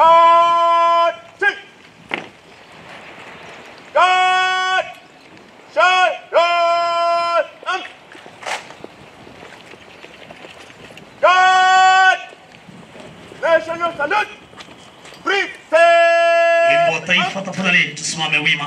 Guard! Sing! Guard! Shut! Guard! Um! Guard! National salute! Brief! Wimbo wa taifa, tafadhali tusimame wima.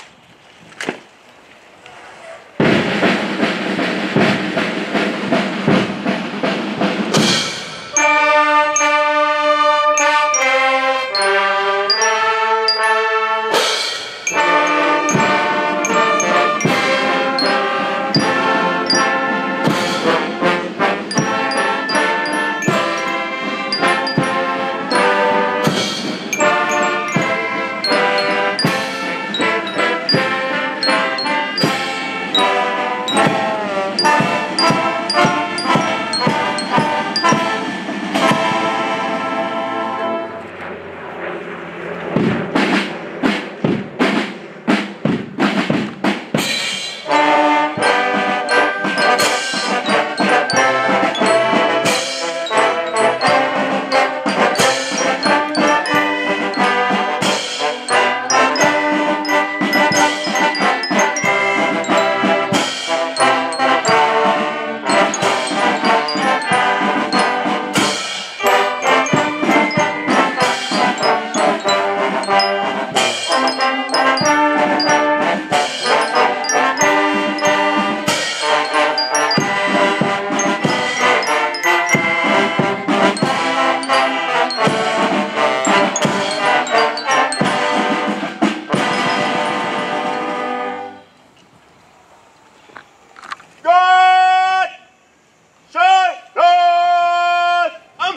Guard! Shut! Guard! Um!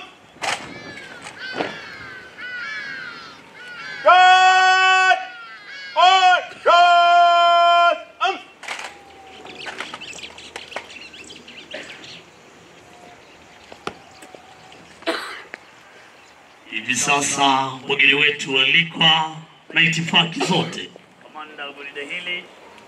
Guard! On! Guard! Um! Hivi sasa wageni wetu walikwa na itifaki zote. Kamanda wa gwaride hili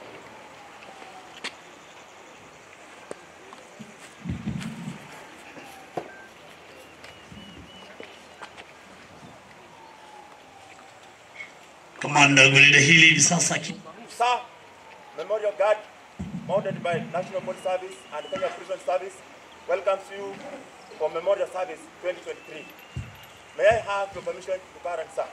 Kamanda wa gwaride hili hivi sasa aki- Sir, Memorial Guard, mounted by National Police Service and Kenya Prison Service, welcomes you for Memorial Service 2023. May I have your permission to carry, sir?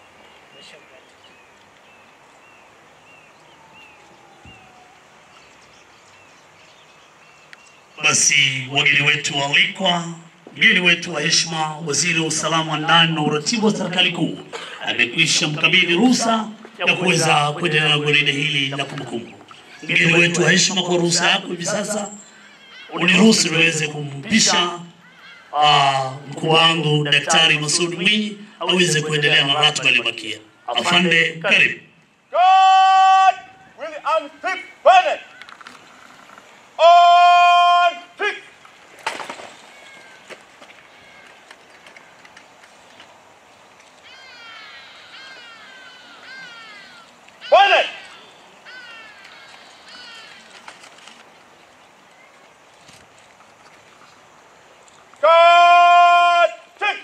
basi wageni wetu waalikwa, mgeni wetu wa heshima, waziri wa usalama wa ndani na uratibu wa serikali kuu amekwisha mkabidhi ruhusa ya kuweza kuendelea na gwaride hili la kumbukumbu. Mgeni wetu wa heshima, kwa ruhusa yako hivi sasa uniruhusu niweze kumpisha ah, mkuu wangu Daktari Masud Mwinyi aweze kuendelea na ratiba iliyobakia. Afande, karibu. God will unfix Bennett. On fix. Bennett. God fix.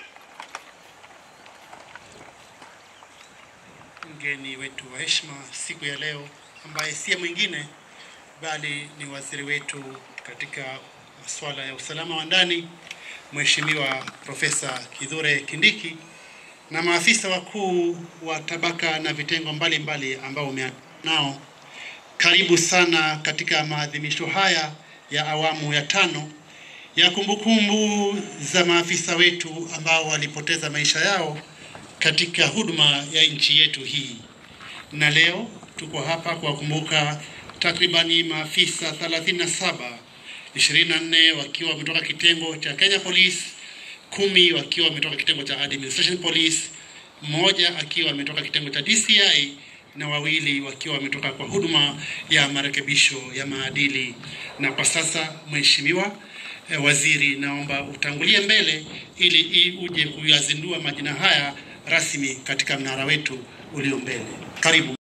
mgeni wetu wa heshima siku ya leo ambaye si mwingine bali ni waziri wetu katika masuala ya usalama wa ndani Mheshimiwa Profesa Kithure Kindiki na maafisa wakuu wa tabaka na vitengo mbalimbali ambao umea nao. Karibu sana katika maadhimisho haya ya awamu ya tano ya kumbukumbu za maafisa wetu ambao walipoteza maisha yao katika huduma ya nchi yetu hii. Na leo tuko hapa kuwakumbuka takribani maafisa 37, 24 wakiwa wametoka kitengo cha Kenya Police, kumi wakiwa wametoka kitengo cha Administration Police, mmoja akiwa ametoka kitengo cha DCI na wawili wakiwa wametoka kwa huduma ya marekebisho ya maadili. Na kwa sasa, Mheshimiwa eh, Waziri, naomba utangulie mbele ili i- uje kuyazindua majina haya rasmi katika mnara wetu ulio mbele. Karibu.